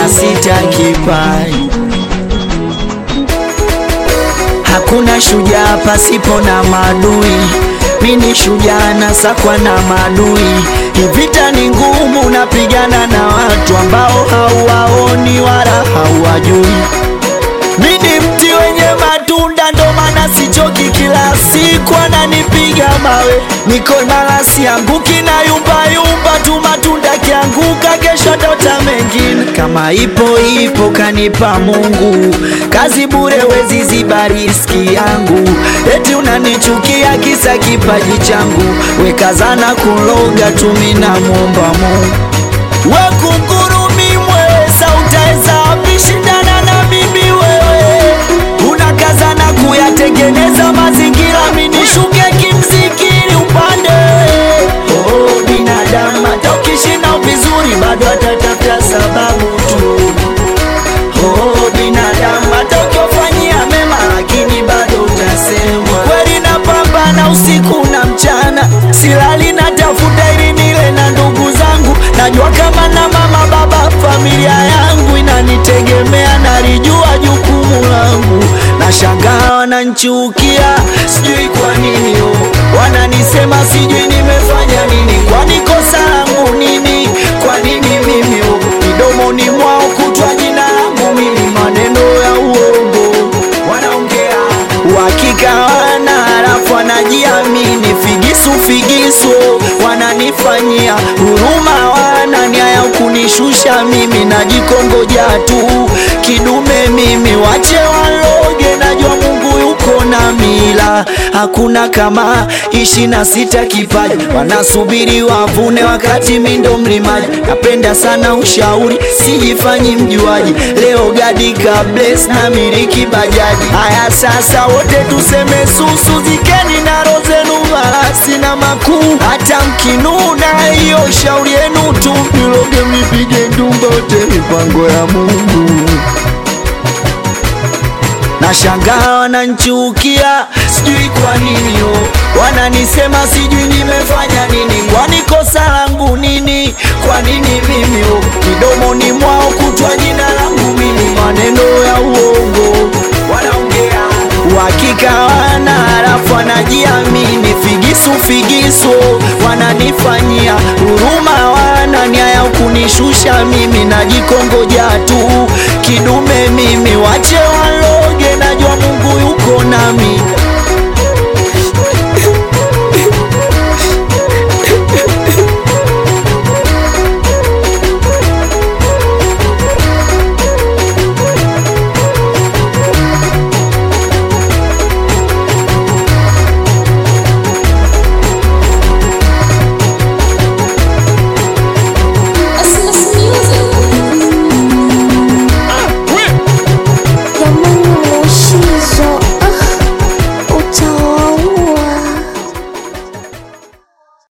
na sita kipaji. Hakuna shujaa pasipo na maadui, mini shujaa na sakwa na maadui. Hivita ni ngumu, napigana na watu ambao hauwaoni wala hauwajui. Mini mti wenye matunda, ndo maana sichoki, kila siku ananipiga mawe. Niko imara, sianguki na yumba yumba tu, matunda kianguka, kesho tota mengine. Kama ipo ipo, kanipa Mungu, kazi bure, wezi ziba riski yangu. Eti unanichukia kisa kipaji changu, wekazana kuloga tu, mina muomba Mungu we kungurumi mweza, utaweza wapi shindana na mimi wewe? Unakazana kuyatengeneza mazingira, minishuke kimzikiri upande. Oh, binadamu hata ukishinda vizuri bado atatafuta sababu tu. Oh, binadamu hata ukiwafanyia mema, lakini bado utasemwa. Kweli napambana usiku na mchana, silali natafuta ili nile na ndugu zangu. Najua kama na mama baba, familia yangu inanitegemea, nalijua jukumu langu. Nashangaa wananchukia, sijui kwa nini oh. Wananisema sijui nimefanya nini, kwani kosa langu nini? Kwa nini mimi oh. Midomoni mwao kutwa jina langu mimi, maneno ya uongo wanaongea, uhakika wana halafu wanajiamini, figisu figisu wananifanyia huruma, wana nia ya kunishusha mimi, najikongoja tu kidume mimi, wache waloge, najua Mungu yuko na mila, hakuna kama ishi na sita kipaji, wanasubiri wavune wakati mi ndo mlimaji. Napenda sana ushauri, sijifanyi mjuaji, leo gadi kables na miliki bajaji. Haya sasa, wote tuseme susu, zikeni na roho zenu marasi na makuu, hata mkinuna, hiyo shauri yenu tu, niloge mipige ndumba, wote mipango ya Mungu. Nashangaa wananchukia, sijui kwa nini oh. Wananisema sijui nimefanya nini, kwani kosa langu nini? Kwa nini mimi oh. Midomoni mwao kutwa jina langu mimi, maneno ya uongo wanaongea, uhakika wana halafu wanajiamini, figisu figisu wananifanyia huruma, wana nia ya kunishusha mimi, najikongoja tu kidume mimi, wache waloge, najua Mungu yuko nami